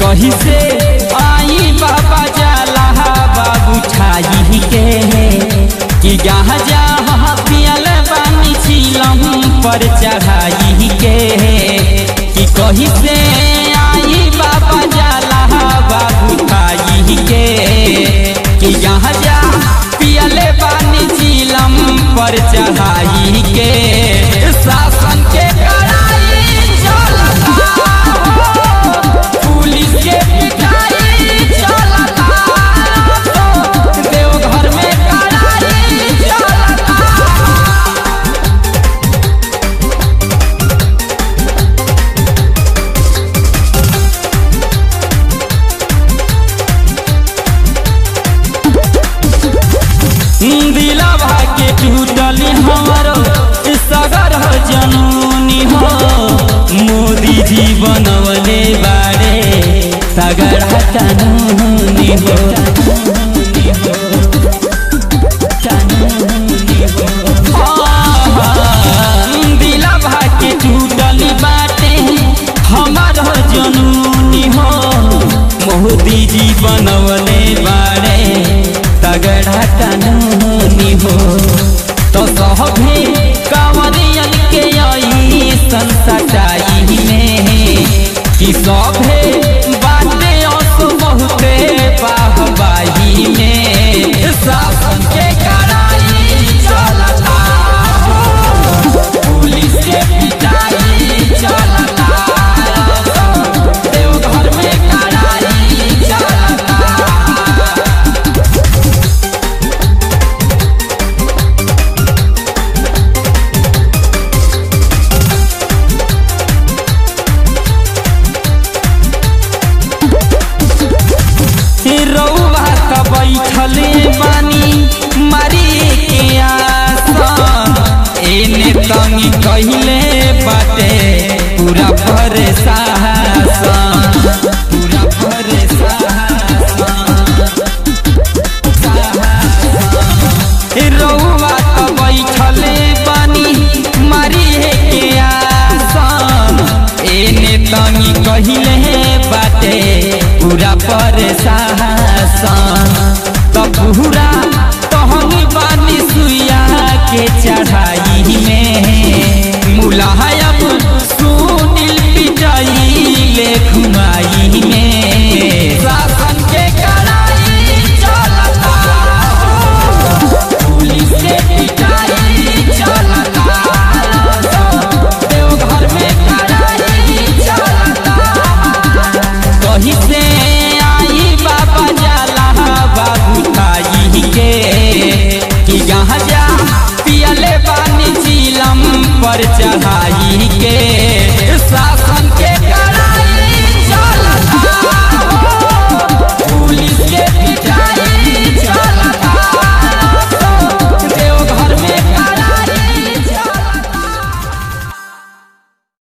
कही से आई बाबा जाला बाबू छाई के कि जहाँ जहाँ पियल बानी चिलम पर चढ़ाई के कि कही से आई बाबा जाला बाबू छाई के कि जहाँ जहाँ पियल बानी चिलम पर चढ़ाई के शासन के कड़ाई चलता पुलिस के पिटाई चलता देवघर में कड़ाई चलता दिलवा के टूटली हमारो सगर हो जनूनी हो मोदी जी बनवले बाड़े सगर कानूनी हो दिलवा के टूटली बाटे हमारो जनूनी हो मोदी जी बनवले बाड़े तगड़ा कानूनी हो तो सभी कांवरियन के आई संसटाई में कि सभे बाटे अस बहुते बाहबाही में शासन के कड़ाई चलता पुलिस के पिटाई चलता देवघर में कड़ाई चलता रउआ त बैठले बानी मारी के आसन एने तंगी कहिले बाटे पूरा परेशान पूरा परेशान रउआ त बैठले बानी मारी के आसन एने तंगी कहिले बाटे पूरा परेशान त पूरा तहनी बानी सुइया के